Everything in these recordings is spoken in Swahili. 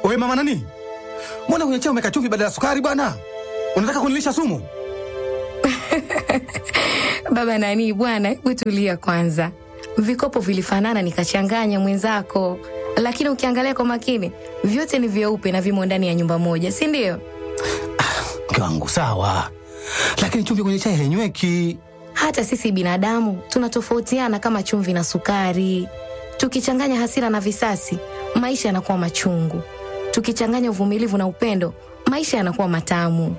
Wewe mama nani? Mbona kwenye chai umeweka chumvi badala ya sukari bwana? Unataka kunilisha sumu? Baba nani bwana, hebu tulia kwanza. Vikopo vilifanana nikachanganya mwenzako, lakini ukiangalia kwa makini vyote ni vyeupe na vimo ndani ya nyumba moja, si ndio? Mke wangu sawa, lakini chumvi kwenye chai hainyweki. Hata sisi binadamu tunatofautiana kama chumvi na sukari. Tukichanganya hasira na visasi, maisha yanakuwa machungu. Tukichanganya uvumilivu na upendo, maisha yanakuwa matamu.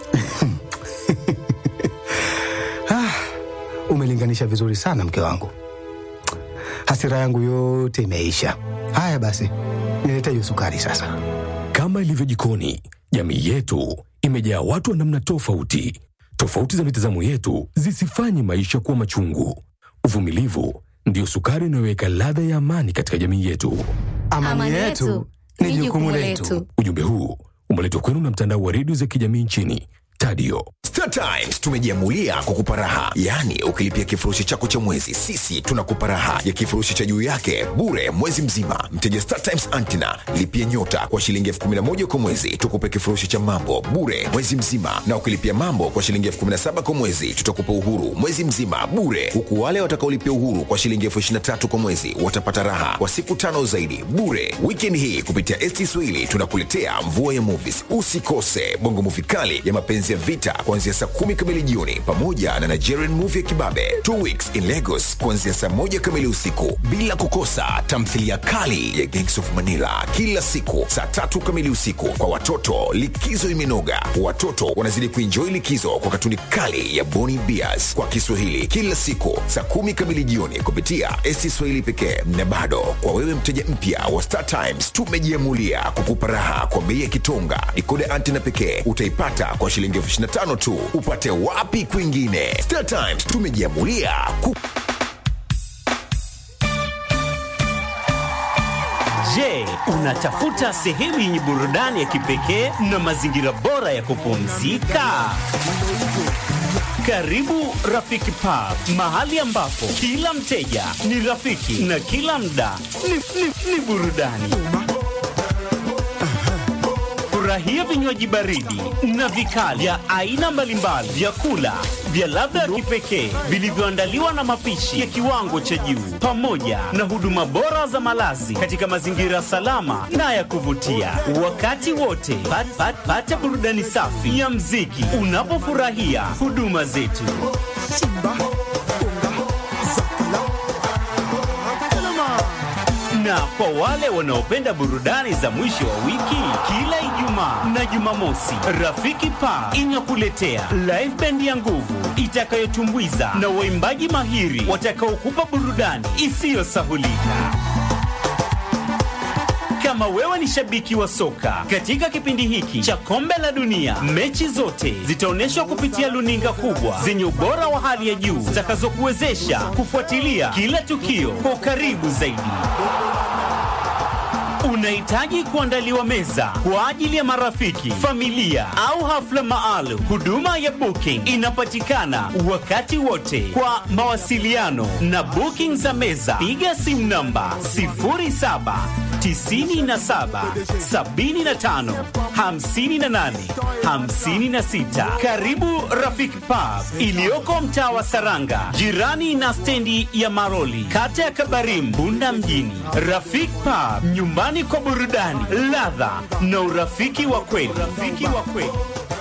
Ah, umelinganisha vizuri sana mke wangu, hasira yangu yote imeisha. Haya basi, nilete hiyo sukari sasa. Kama ilivyo jikoni, jamii yetu imejaa watu wa namna tofauti. Tofauti za mitazamo yetu zisifanye maisha kuwa machungu. Uvumilivu ndiyo sukari inayoweka ladha ya amani katika jamii yetu. Amani, yetu ni jukumu letu. Ujumbe huu umeletwa kwenu na mtandao wa redio za kijamii nchini Tadio. Star Times tumejiamulia kukupa raha, yaani ukilipia kifurushi chako cha mwezi, sisi tunakupa raha ya kifurushi cha juu yake bure mwezi mzima. Mteja Star Times Antina lipia nyota kwa shilingi elfu kumi na moja kwa mwezi, tukupe kifurushi cha mambo bure mwezi mzima, na ukilipia mambo kwa shilingi elfu kumi na saba kwa mwezi, tutakupa uhuru mwezi mzima bure, huku wale watakaolipia uhuru kwa shilingi elfu ishirini na tatu kwa mwezi watapata raha kwa siku tano zaidi bure. Weekend hii kupitia ST Swahili tunakuletea mvua ya movies. Usikose bongo movie kali ya mapenzi ya vita kuanzia saa kumi kamili jioni pamoja na Nigerian movie ya kibabe Two Weeks in Lagos kuanzia saa moja kamili usiku, bila kukosa tamthilia kali ya Gangs of Manila kila siku saa tatu kamili usiku. Kwa watoto, likizo imenoga, watoto wanazidi kuenjoy likizo kwa katuni kali ya Boni Bears kwa Kiswahili kila siku saa kumi kamili jioni kupitia ST Swahili pekee. Na bado kwa wewe mteja mpya wa Star Times, tumejiamulia kukupa raha kwa bei ya kitonga. Dikoda antena pekee utaipata kwa shilingi elfu ishirini na tano tu. Upate wapi kwingine? Star Times tumejiamulia ku Je, unatafuta sehemu yenye burudani ya kipekee na mazingira bora ya kupumzika? Karibu Rafiki Pub, mahali ambapo kila mteja ni rafiki na kila mda ni, ni, ni burudani. Furahia vinywaji baridi na vikali vya aina mbalimbali, vyakula vya ladha ya kipekee vilivyoandaliwa na mapishi ya kiwango cha juu, pamoja na huduma bora za malazi katika mazingira salama na ya kuvutia. Wakati wote pat, pat, pata burudani safi ya mziki unapofurahia huduma zetu. Na kwa wale wanaopenda burudani za mwisho wa wiki, kila Ijumaa na Jumamosi, Rafiki Pa inakuletea live band ya nguvu itakayotumbuiza na waimbaji mahiri watakaokupa burudani isiyosahulika. Kama wewe ni shabiki wa soka, katika kipindi hiki cha kombe la dunia, mechi zote zitaonyeshwa kupitia luninga kubwa zenye ubora wa hali ya juu zitakazokuwezesha kufuatilia kila tukio kwa ukaribu zaidi. Unahitaji kuandaliwa meza kwa ajili ya marafiki, familia au hafla maalum. Huduma ya booking inapatikana wakati wote. Kwa mawasiliano na booking za meza, piga simu namba 07 97 75 58 56. Karibu Rafiki Pub iliyoko mtaa wa Saranga, jirani na stendi ya Maroli, kata ya Kabarim, Bunda mjini. Rafiki Pub, nyumbani kwa burudani, ladha na urafiki wa kweli. Rafiki wa kweli.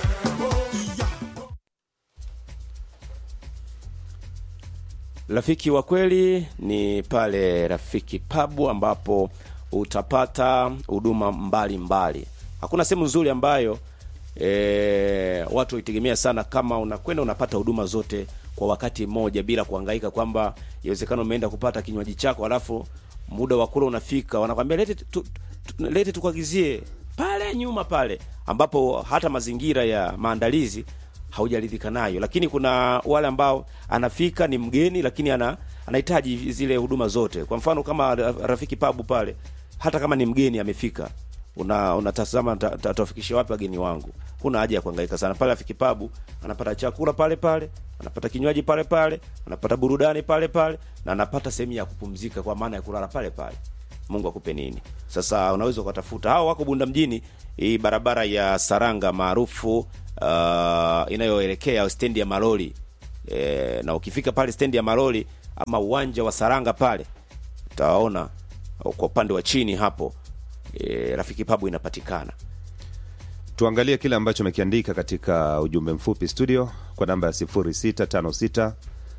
Rafiki wa kweli ni pale Rafiki Pub ambapo utapata huduma mbalimbali. Hakuna sehemu nzuri ambayo e, watu waitegemea sana kama unakwenda unapata huduma zote kwa wakati mmoja bila kuhangaika kwamba inawezekana umeenda kupata kinywaji chako alafu muda wa kula unafika, wanakwambia lete tu, tu, lete tukuagizie pale nyuma pale, ambapo hata mazingira ya maandalizi haujaridhika nayo. Lakini kuna wale ambao anafika ni mgeni, lakini ana anahitaji zile huduma zote. Kwa mfano kama Rafiki Pabu pale, hata kama ni mgeni amefika, una unatazama tawafikisha wapi wageni wangu. Kuna haja ya kuhangaika sana pale. Rafiki Pabu anapata chakula pale pale, anapata kinywaji pale pale, anapata burudani pale pale, na anapata sehemu ya kupumzika, kwa maana ya kulala pale pale. Mungu akupe nini. Sasa unaweza ukatafuta, hao wako Bunda mjini, hii barabara ya Saranga maarufu uh, inayoelekea stendi ya malori e, na ukifika pale stendi ya malori ama uwanja wa Saranga pale utaona kwa upande wa chini hapo e, Rafiki Pabu inapatikana. tuangalie kile ambacho amekiandika katika ujumbe mfupi studio kwa namba ya 0656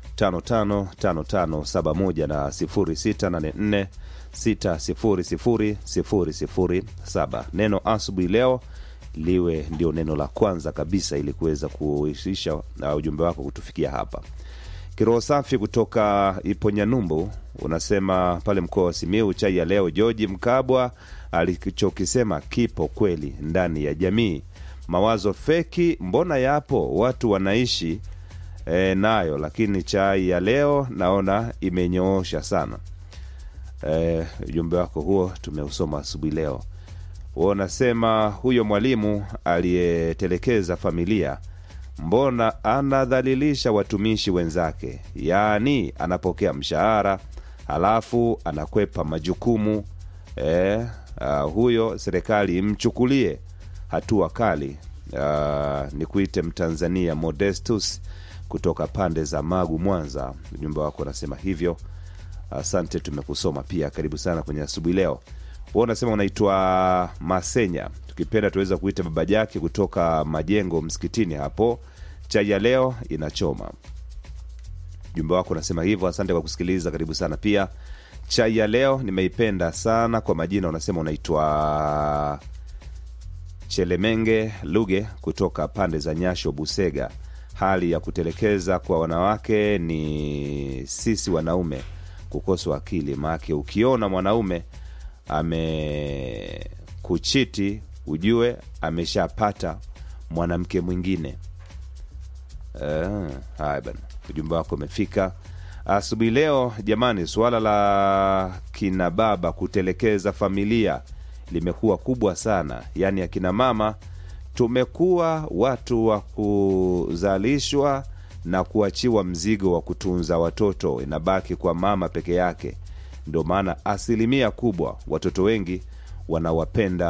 555571 na 0684 600007 neno asubuhi leo liwe ndio neno la kwanza kabisa ili kuweza kuishisha uh, ujumbe wako kutufikia hapa kiroho safi kutoka iponyanyumbu unasema pale mkoa wa simiu chai ya leo georgi mkabwa alichokisema kipo kweli ndani ya jamii mawazo feki mbona yapo watu wanaishi e, nayo lakini chai ya leo naona imenyoosha sana Eh, ujumbe wako huo tumeusoma asubuhi leo Wewe unasema huyo mwalimu aliyetelekeza familia mbona anadhalilisha watumishi wenzake yaani anapokea mshahara halafu anakwepa majukumu eh, uh, huyo serikali imchukulie hatua kali uh, ni kuite mtanzania modestus kutoka pande za magu mwanza ujumbe wako unasema hivyo asante tumekusoma pia karibu sana kwenye asubuhi leo wewe unasema unaitwa masenya tukipenda tuweza kuita baba jake kutoka majengo msikitini hapo chai ya leo inachoma jumbe wako unasema hivyo asante kwa kusikiliza karibu sana pia chai ya leo nimeipenda sana kwa majina unasema unaitwa chelemenge luge kutoka pande za nyasho busega hali ya kutelekeza kwa wanawake ni sisi wanaume kukoswa akili maake ukiona mwanaume amekuchiti ujue ameshapata mwanamke mwingine Eh, haya bana ujumbe wako umefika asubuhi leo jamani suala la kina baba kutelekeza familia limekuwa kubwa sana yaani akina mama tumekuwa watu wa kuzalishwa na kuachiwa mzigo wa kutunza watoto inabaki kwa mama peke yake ndio maana asilimia kubwa watoto wengi wanawapenda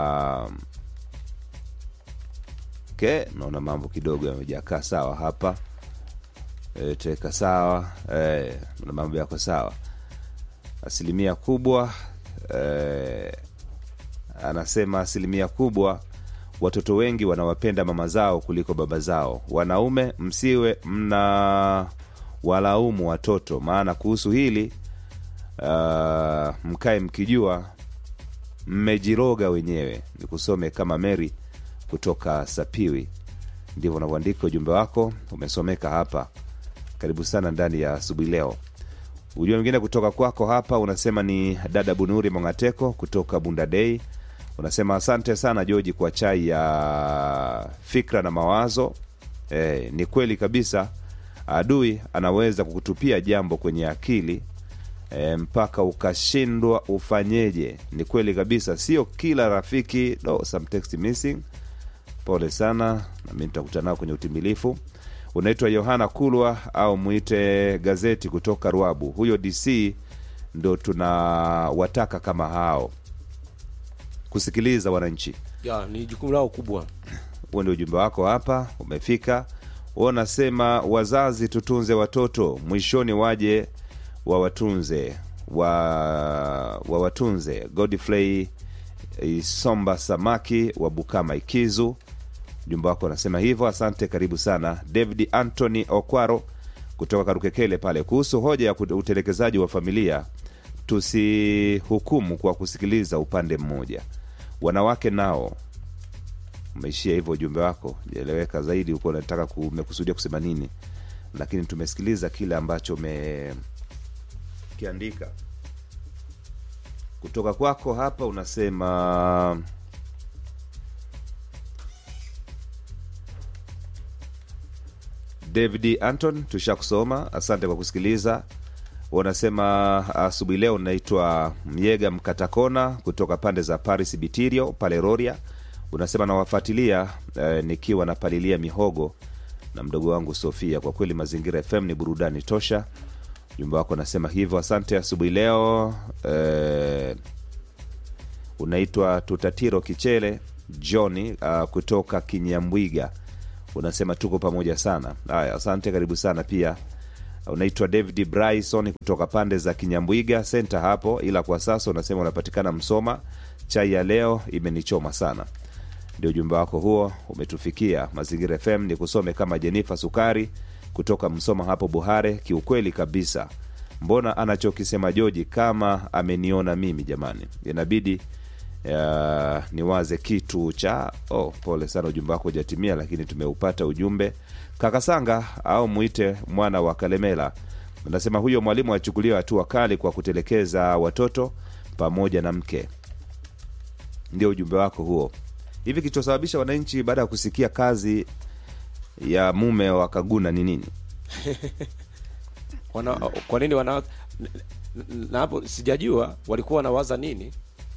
okay, naona mambo kidogo yamejakaa sawa hapa e, teka sawa e, na mambo yako sawa asilimia kubwa e, anasema asilimia kubwa watoto wengi wanawapenda mama zao kuliko baba zao wanaume msiwe mna walaumu watoto maana kuhusu hili uh, mkae mkijua mmejiroga wenyewe nikusome kama mary kutoka sapiwi ndivyo unavyoandika ujumbe wako umesomeka hapa karibu sana ndani ya asubuhi leo ujumbe mwingine kutoka kwako hapa unasema ni dada bunuri mongateko kutoka bundadei unasema asante sana joji kwa chai ya fikra na mawazo e, ni kweli kabisa adui anaweza kukutupia jambo kwenye akili e, mpaka ukashindwa ufanyeje ni kweli kabisa sio kila rafiki no, some text missing pole sana nami nitakutana nao kwenye utimilifu unaitwa yohana kulwa au mwite gazeti kutoka rwabu huyo dc ndo tunawataka kama hao kusikiliza wananchi ya ni jukumu lao kubwa huo ndio ujumbe wako hapa umefika huo unasema wazazi tutunze watoto mwishoni waje wawatunze wa wawatunze godfrey isomba samaki wa bukama ikizu ujumbe wako unasema hivyo asante karibu sana david anthony okwaro kutoka karukekele pale kuhusu hoja ya kut- utelekezaji wa familia tusihukumu kwa kusikiliza upande mmoja wanawake nao umeishia hivyo ujumbe wako jaeleweka zaidi huko unataka ku- umekusudia kusema nini lakini tumesikiliza kile ambacho umekiandika kutoka kwako hapa unasema david anton tushakusoma asante kwa kusikiliza wanasema asubuhi leo naitwa myega mkatakona kutoka pande za paris bitirio pale roria unasema nawafuatilia eh, nikiwa napalilia mihogo na mdogo wangu sofia kwa kweli mazingira fm ni burudani tosha jumba wako anasema hivyo asante asubuhi leo eh, unaitwa tutatiro kichele johni uh, kutoka kinyambwiga unasema tuko pamoja sana haya asante karibu sana pia unaitwa david bryson kutoka pande za kinyambwiga senta hapo ila kwa sasa unasema unapatikana msoma chai ya leo imenichoma sana ndio ujumbe wako huo umetufikia mazingira fm ni kusome kama jenifa sukari kutoka msoma hapo buhare kiukweli kabisa mbona anachokisema joji kama ameniona mimi jamani inabidi uh, niwaze kitu cha oh, pole sana ujumbe wako hujatimia lakini tumeupata ujumbe kakasanga au mwite mwana wa kalemela unasema huyo mwalimu achukuliwa hatua kali kwa kutelekeza watoto pamoja na mke ndio ujumbe wako huo hivi kilichosababisha wananchi baada ya kusikia kazi ya mume wa kaguna ni nini wana, kwa nini wana n- n- na hapo sijajua walikuwa wanawaza nini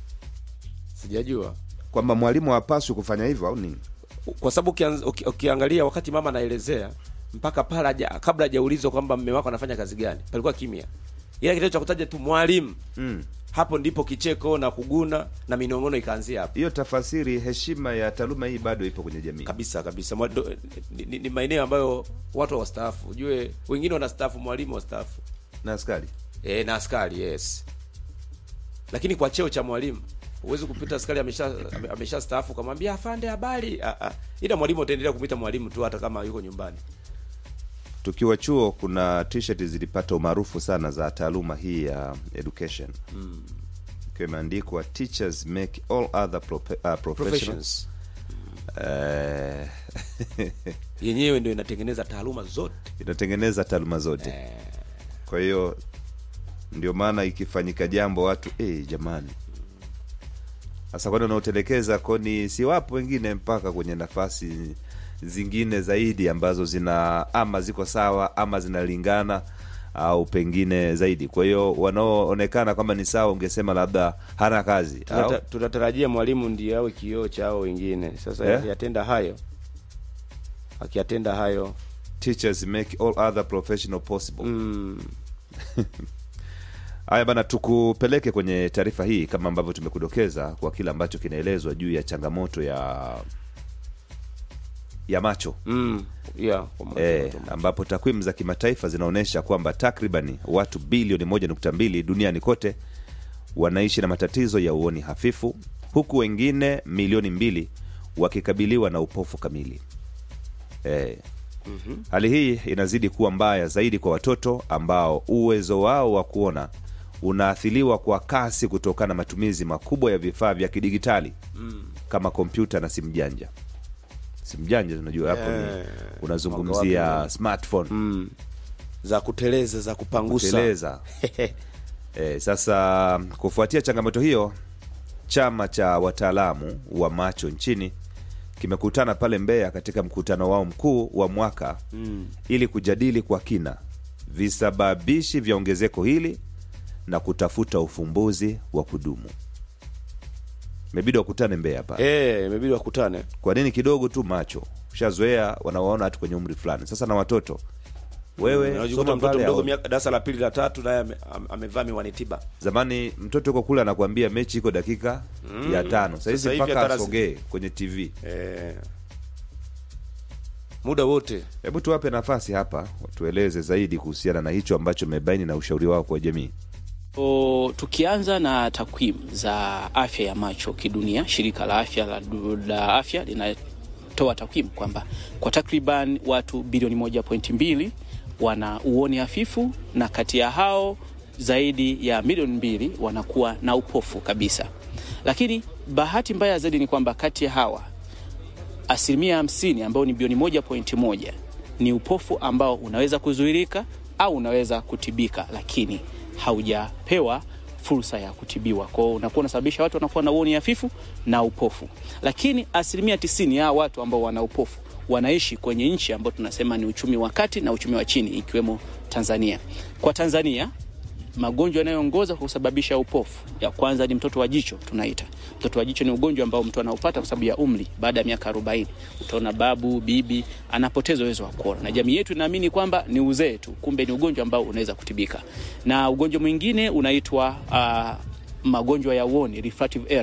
sijajua kwamba mwalimu hapaswi kufanya hivyo au nini kwa sababu ukianz- uki- ukiangalia wakati mama anaelezea mpaka pale haja- kabla hajaulizwa kwamba mme wako anafanya kazi gani palikuwa kimya ila kitendo cha kutaja tu mwalimu mm. hapo ndipo kicheko na kuguna na minong'ono ikaanzia hapo hiyo tafasiri heshima ya taaluma hii bado ipo kwenye jamii kabisa kabisa Mwa- do- ni, ni, ni maeneo ambayo watu wastaafu ujue wengine wanastaafu mwalimu wastaafu na askari e, na askari yes lakini kwa cheo cha mwalimu huwezi kupita askari amesha ame- amesha staafu ukamwambia afande habari Ah, ah. ila mwalimu utaendelea kumwita mwalimu tu hata kama yuko nyumbani tukiwa chuo kuna t-shirt zilipata umaarufu sana za taaluma hii ya education mm. ikiwa imeandikwa teachers make all other prope, uh, professionals professions Eh, yenyewe ndio inatengeneza taaluma zote inatengeneza taaluma zote eh, kwa hiyo ndio maana ikifanyika jambo watu eh, jamani sasa kwani wanaotelekeza koni si wapo wengine mpaka kwenye nafasi zingine zaidi ambazo zina ama ziko sawa ama zinalingana au pengine zaidi kwa hiyo wanaoonekana kwamba ni sawa ungesema labda hana kazi au? tunata- tunatarajia mwalimu ndiye awe kioo cha hao wengine sasa Eh? akiyatenda hayo akiyatenda hayo teachers make all other professional possible mm, haya bana tukupeleke kwenye taarifa hii kama ambavyo tumekudokeza kwa kile ambacho kinaelezwa juu ya changamoto ya ya macho mm, yeah, kwa macho, e, macho, macho. ambapo takwimu za kimataifa zinaonyesha kwamba takribani watu bilioni 1.2 duniani kote wanaishi na matatizo ya uoni hafifu huku wengine milioni mbili wakikabiliwa na upofu kamili e, Mhm. hali hii inazidi kuwa mbaya zaidi kwa watoto ambao uwezo wao wa kuona unaathiriwa kwa kasi kutokana na matumizi makubwa ya vifaa vya kidigitali Mm. kama kompyuta na simu janja simu janja unajua hapo Eh, ni mwaka unazungumzia wapi? smartphone mm. za kuteleza za kupangusa kuteleza e, sasa kufuatia changamoto hiyo chama cha wataalamu wa macho nchini kimekutana pale mbeya katika mkutano wao mkuu wa mwaka mm. ili kujadili kwa kina visababishi vya ongezeko hili na kutafuta ufumbuzi wa kudumu imebidi wakutane mbeya pale Eh, imebidi wakutane kwa nini kidogo tu macho ushazoea wanawaona hatu kwenye umri fulani sasa na watoto wewe unajikuta soma mtoto pale mdogo au- miaka- darasa la pili la tatu naye ame- am- amevaa miwani tiba zamani mtoto uko kule anakuambia mechi iko dakika Mm. ya tano Sasa sahizi hivi mpaka hata rasi- asogee kwenye tv eh. muda wote hebu tuwape nafasi hapa tueleze zaidi kuhusiana na hicho ambacho mebaini na ushauri wao kwa jamii O, tukianza na takwimu za afya ya macho kidunia, shirika la afya la, du- la afya linatoa takwimu kwamba kwa takriban watu bilioni moja pointi mbili wana uoni hafifu na kati ya hao zaidi ya milioni mbili wanakuwa na upofu kabisa. Lakini bahati mbaya zaidi ni kwamba kati ya hawa asilimia hamsini ambao ni bilioni moja pointi moja ni upofu ambao unaweza kuzuirika au unaweza kutibika, lakini haujapewa fursa ya kutibiwa. Kwa hiyo unakuwa unasababisha watu wanakuwa na uoni hafifu na upofu, lakini asilimia tisini ya hawa watu ambao wana upofu wanaishi kwenye nchi ambao tunasema ni uchumi wa kati na uchumi wa chini, ikiwemo Tanzania. Kwa Tanzania magonjwa yanayoongoza kwa kusababisha upofu, ya kwanza ni mtoto wa jicho tunaita. Mtoto wa jicho ni ugonjwa ambao mtu anaupata kwa sababu ya umri. Baada ya miaka 40 utaona babu, bibi anapoteza uwezo wa kuona, na jamii yetu inaamini kwamba ni uzee tu, kumbe ni ugonjwa ambao unaweza kutibika. Na ugonjwa mwingine unaitwa uh, magonjwa ya uoni refractive error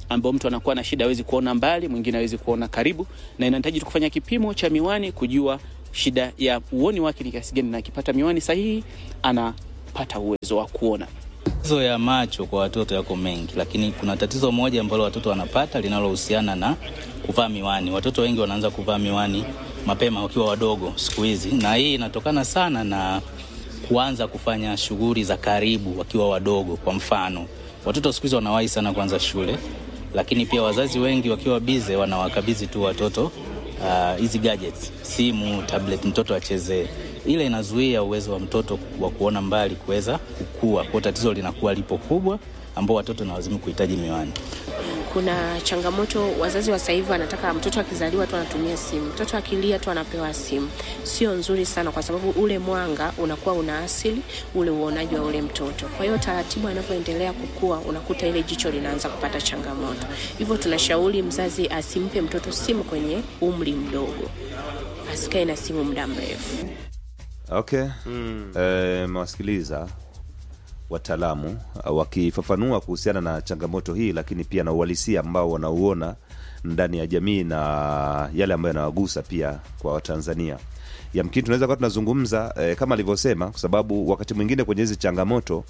ambao mtu anakuwa na shida, hawezi kuona mbali, mwingine hawezi kuona karibu, na inahitaji tu kufanya kipimo cha miwani kujua shida ya uoni wake ni kiasi gani, na akipata miwani sahihi anapata uwezo wa kuona. Matatizo ya macho kwa watoto yako mengi, lakini kuna tatizo moja ambalo watoto wanapata linalohusiana na kuvaa miwani. Watoto wengi wanaanza kuvaa miwani mapema wakiwa wadogo siku hizi, na hii inatokana sana na kuanza kufanya shughuli za karibu wakiwa wadogo. Kwa mfano, watoto siku hizi wanawahi sana kuanza shule, lakini pia wazazi wengi wakiwa bize wanawakabidhi tu watoto ah, hizi uh, gadgets, simu, tablet, mtoto achezee. Ile inazuia uwezo wa mtoto wa kuona mbali kuweza kukua, kwa tatizo linakuwa lipo kubwa, ambao watoto na wazimu kuhitaji miwani. Kuna changamoto, wazazi wa sasa hivi wanataka mtoto akizaliwa tu anatumia simu, mtoto akilia tu anapewa simu. Sio nzuri sana, kwa sababu ule mwanga unakuwa unaasili ule uonaji wa ule mtoto. Kwa hiyo taratibu anavyoendelea kukua, unakuta ile jicho linaanza kupata changamoto. Hivyo tunashauri mzazi asimpe mtoto simu kwenye umri mdogo, asikae na simu muda mrefu. Okay. Eh, mewasikiliza wataalamu uh, wakifafanua kuhusiana na changamoto hii, lakini pia na uhalisia ambao wanauona ndani ya jamii na yale ambayo yanawagusa pia kwa Watanzania. Yamkini tunaweza kuwa tunazungumza eh, kama alivyosema, kwa sababu wakati mwingine kwenye hizi changamoto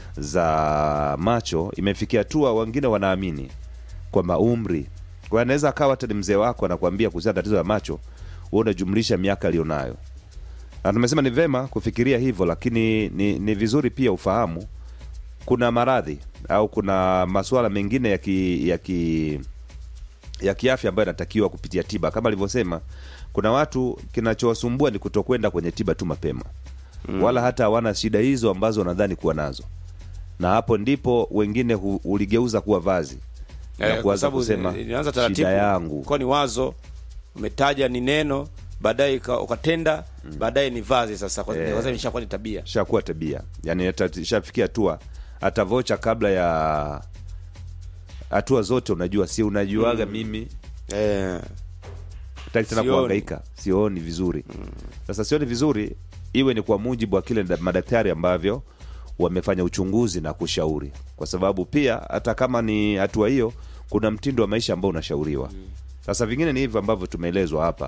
za macho imefikia hatua wengine wanaamini kwamba umri, kwa hiyo anaweza akawa hata ni mzee wako anakuambia kuhusiana na tatizo la macho, wewe unajumlisha miaka aliyonayo na tumesema ni vema kufikiria hivyo, lakini ni, ni vizuri pia ufahamu kuna maradhi au kuna masuala mengine ya ki, ya ki, ya kiafya ambayo yanatakiwa kupitia tiba. Kama alivyosema, kuna watu kinachowasumbua ni kutokwenda kwenye tiba tu mapema mm. wala hata hawana shida hizo ambazo wanadhani kuwa nazo, na hapo ndipo wengine hu, uligeuza kuwa vazi na Eh, kwa kuanza sababu kusema ilianza taratibu, shida yangu kwa ni wazo umetaja ni neno baadaye ika- ukatenda baadaye ni vazi sasa kwa Eh. sababu imeshakuwa ni tabia shakuwa tabia yani hata shafikia hatua hata vocha kabla ya hatua zote unajua si unajuaga mimi eh. taki tena Sioni. kuhangaika sioni vizuri sasa sioni vizuri iwe ni kwa mujibu wa kile nda- madaktari ambavyo wamefanya uchunguzi na kushauri kwa sababu pia hata kama ni hatua hiyo kuna mtindo wa maisha ambao unashauriwa sasa vingine ni hivyo ambavyo tumeelezwa hapa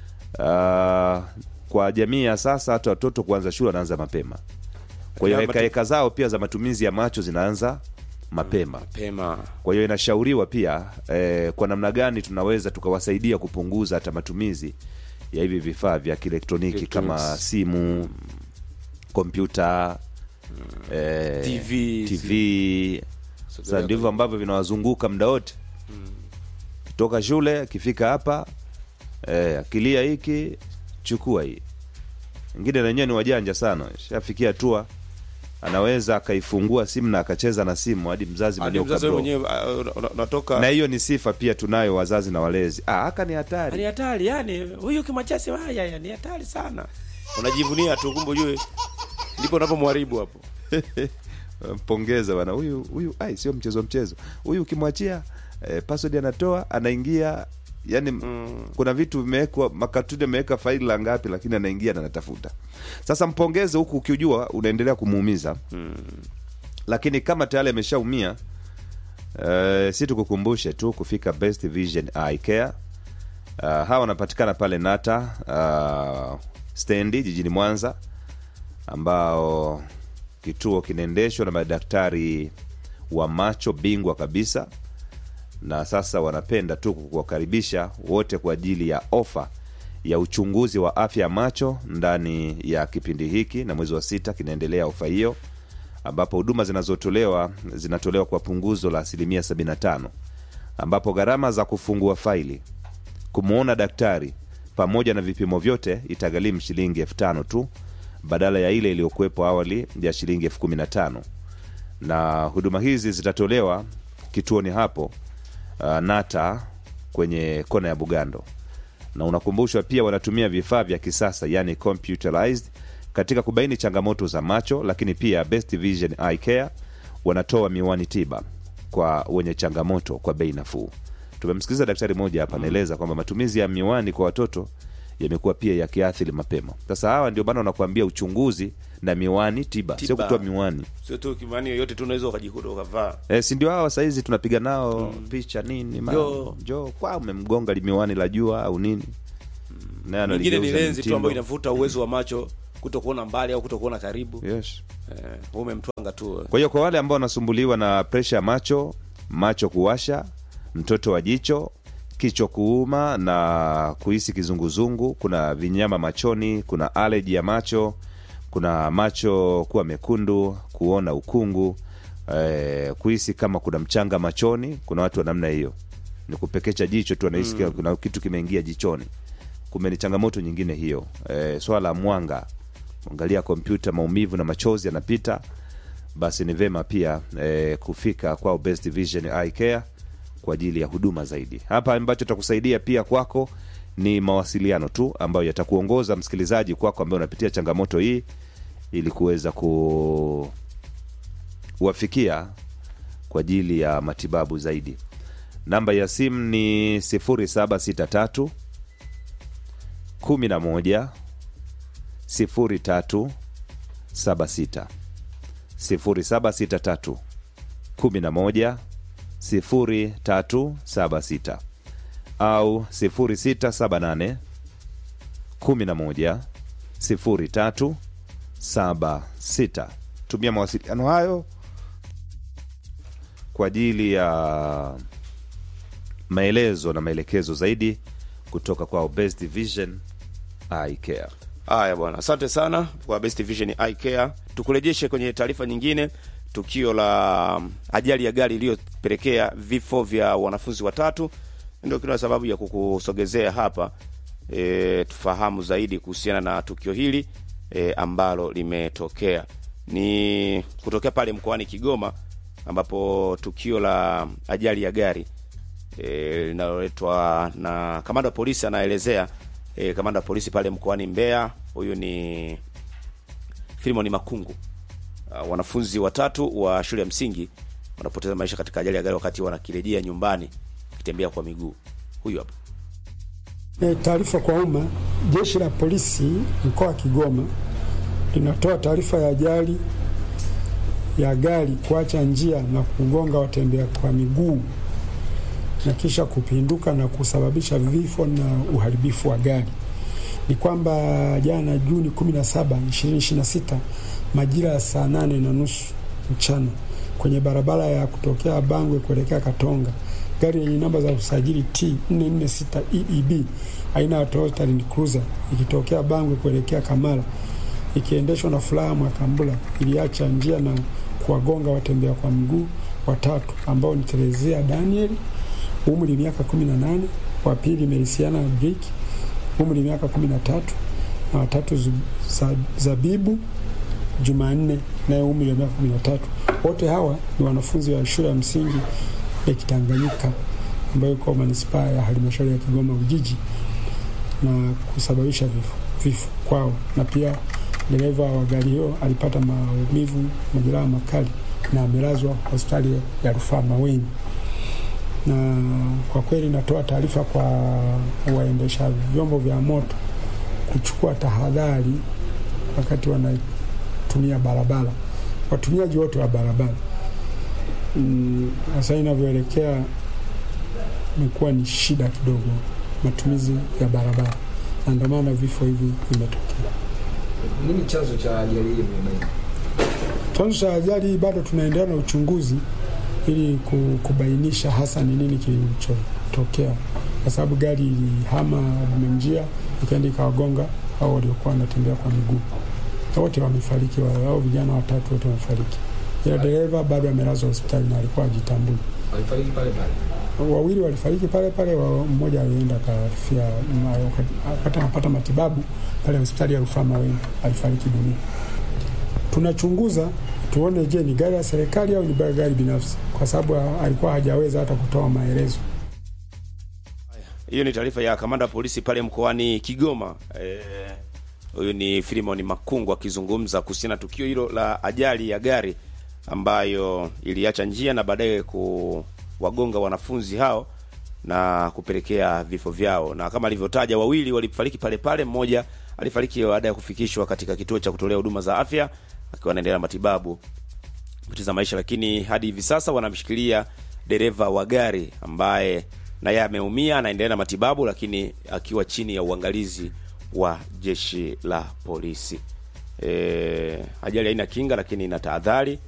Ah, kwa jamii ya sasa hata watoto kuanza shule wanaanza mapema kwa hiyo Ya, matu- hekaheka zao pia za matumizi ya macho zinaanza mapema pema kwa hiyo inashauriwa pia eh, kwa namna gani tunaweza tukawasaidia kupunguza hata matumizi ya hivi vifaa vya kielektroniki kama Electronics. simu kompyuta eh, TV. TV. Sasa ndivyo ambavyo vinawazunguka muda wote kitoka shule akifika hapa eh, akilia hiki chukua hii ingine wenyewe ni wajanja sana shafikia hatua anaweza akaifungua simu na akacheza na simu hadi mzazi hadi mwenyewe mzazi wewe ukablock. mwenyewe uh, una- unatoka na hiyo ni sifa pia tunayo wazazi na walezi ah, haka ni hatari ni hatari yani huyu kimachasi haya ya ni hatari sana unajivunia tu kumbe ujue ndipo unapomharibu hapo mpongeza bana huyu huyu ai sio mchezo mchezo huyu ukimwachia eh, password anatoa anaingia yani mm. kuna vitu vimewekwa makatuni ameweka faili la ngapi lakini anaingia na anatafuta sasa mpongeze huku ukijua unaendelea kumuumiza mm. lakini kama tayari ameshaumia uh, si tukukumbushe tu kufika best vision eye care uh, hawa wanapatikana pale nata uh, stendi jijini mwanza ambao kituo kinaendeshwa na madaktari wa macho bingwa kabisa na sasa wanapenda tu kuwakaribisha wote kwa ajili ya ofa ya uchunguzi wa afya ya macho ndani ya kipindi hiki na mwezi wa sita kinaendelea ofa hiyo ambapo huduma zinazotolewa zinatolewa kwa punguzo la asilimia 75 ambapo gharama za kufungua faili kumwona daktari pamoja na vipimo vyote itagharimu shilingi elfu tano tu badala ya ile iliyokuwepo awali ya shilingi elfu kumi na tano na huduma hizi zitatolewa kituoni hapo uh, nata kwenye kona ya bugando na unakumbushwa pia wanatumia vifaa vya kisasa yani computerized katika kubaini changamoto za macho lakini pia best vision eye care wanatoa miwani tiba kwa wenye changamoto kwa bei nafuu tumemsikiliza daktari mmoja hapa anaeleza kwamba matumizi ya miwani kwa watoto yamekuwa pia yakiathiri mapema sasa hawa ndio maana wanakuambia uchunguzi na miwani tiba, sio Tiba. kutoa miwani sio tu kimani yoyote tu unaweza ukajikuta ukavaa e, si ndio hawa sahizi tunapiga nao picha nini ma- Njoo. njoo kwa umemgonga limiwani la jua au nini naye nyingine ni analigeuza lenzi tu mtindo. ambayo inavuta uwezo wa macho kuto kuona mbali au kuto kuona karibu yes. eh, umemtwanga tu kwa hiyo kwa wale ambao wanasumbuliwa na presha ya macho macho kuwasha mtoto wa jicho kichwa kuuma na kuhisi kizunguzungu kuna vinyama machoni kuna aleji ya macho kuna macho kuwa mekundu kuona ukungu eh, kuhisi kama kuna mchanga machoni kuna watu wa namna hiyo ni kupekecha jicho tu anahisi mm. kuna kitu kimeingia jichoni kumbe ni changamoto nyingine hiyo eh, swala la mwanga angalia kompyuta maumivu na machozi yanapita basi ni vema pia eh, kufika kwao Best Vision Eye Care kwa ajili ya huduma zaidi hapa ambacho takusaidia pia kwako ni mawasiliano tu ambayo yatakuongoza msikilizaji kwako ambaye unapitia changamoto hii ili kuweza kuwafikia kwa ajili ya matibabu zaidi namba ya simu ni 0763 11 03 76 0763 11 0376 au 0678 11 0376 tumia mawasiliano hayo kwa ajili ya maelezo na maelekezo zaidi kutoka kwa Best Vision Eye Care. haya bwana asante sana kwa best vision eye care tukurejeshe kwenye taarifa nyingine tukio la ajali ya gari iliyopelekea vifo vya wanafunzi watatu ndio kila sababu ya kukusogezea hapa e, tufahamu zaidi kuhusiana na tukio hili e, ambalo limetokea ni kutokea pale mkoani kigoma ambapo tukio la ajali ya gari e, linaloletwa na kamanda wa polisi anaelezea e, kamanda wa polisi pale mkoani Mbeya. Huyu ni Filimoni Makungu. Uh, wanafunzi watatu wa shule ya msingi wanapoteza maisha katika ajali ya gari wakati wanakirejea nyumbani wakitembea kwa miguu. Huyu hapa. E, taarifa kwa umma. Jeshi la polisi mkoa wa Kigoma linatoa taarifa ya ajali ya gari kuacha njia na kugonga watembea kwa miguu na kisha kupinduka na kusababisha vifo na uharibifu wa gari. Ni kwamba jana Juni 17, 2026 majira ya saa nane na nusu mchana kwenye barabara ya kutokea Bangwe kuelekea Katonga, gari yenye namba za usajili T 446 EEB aina ya Toyota Land Cruiser ikitokea Bangwe kuelekea Kamala ikiendeshwa na Furaha Mwakambula iliacha njia na kuwagonga watembea kwa mguu watatu ambao ni Terezia Daniel umri miaka 18, wa pili Melisiana Brick umri miaka 13 na watatu Zu- Za- Zabibu Jumanne naye umri wa miaka 13. Wote hawa ni wanafunzi wa shule ya msingi ya Kitanganyika ambayo iko manispaa ya halmashauri ya Kigoma Ujiji na kusababisha vifo, vifo kwao, na pia dereva wa gari hiyo alipata maumivu, majeraha makali na amelazwa hospitali ya rufaa Maweni na kwa kweli natoa taarifa kwa waendesha vyombo vya moto kuchukua tahadhari wakati wanatumia barabara, watumiaji wote wa barabara. Mm, Sasa inavyoelekea imekuwa ni shida kidogo matumizi ya barabara, na ndio maana vifo hivi vimetokea. Nini chanzo cha ajali hii mmebaini? Chanzo cha ajali hii bado tunaendelea na uchunguzi ili ku- kubainisha hasa ni nini kilichotokea, kwa sababu gari ilihama njia ikaenda ikawagonga au waliokuwa wanatembea kwa miguu. Na Wote wamefariki, wa- hao vijana watatu wote wamefariki, ila dereva bado amelazwa hospitali na alikuwa ajitambui. Walifariki pale pale. Wawili walifariki pale pale, wa- mmoja alienda akafia ma- wakati anapata matibabu pale hospitali ya rufaa Maweni, alifariki dunia. Tunachunguza tuone, je, ni gari ya serikali au ni gari binafsi, kwa sababu ha- alikuwa hajaweza hata kutoa maelezo. Hiyo ni taarifa ya kamanda wa polisi pale mkoani Kigoma. Eh, Huyu ni Filimon Makungu akizungumza kuhusiana na tukio hilo la ajali ya gari ambayo iliacha njia na baadaye kuwagonga wanafunzi hao na kupelekea vifo vyao, na kama alivyotaja, wawili walifariki pale pale, mmoja alifariki baada ya kufikishwa katika kituo cha kutolea huduma za afya akiwa anaendelea na matibabu kupoteza maisha, lakini hadi hivi sasa wanamshikilia dereva wa gari ambaye naye ameumia, anaendelea na matibabu, lakini akiwa chini ya uangalizi wa jeshi la polisi. E, ajali haina kinga, lakini ina tahadhari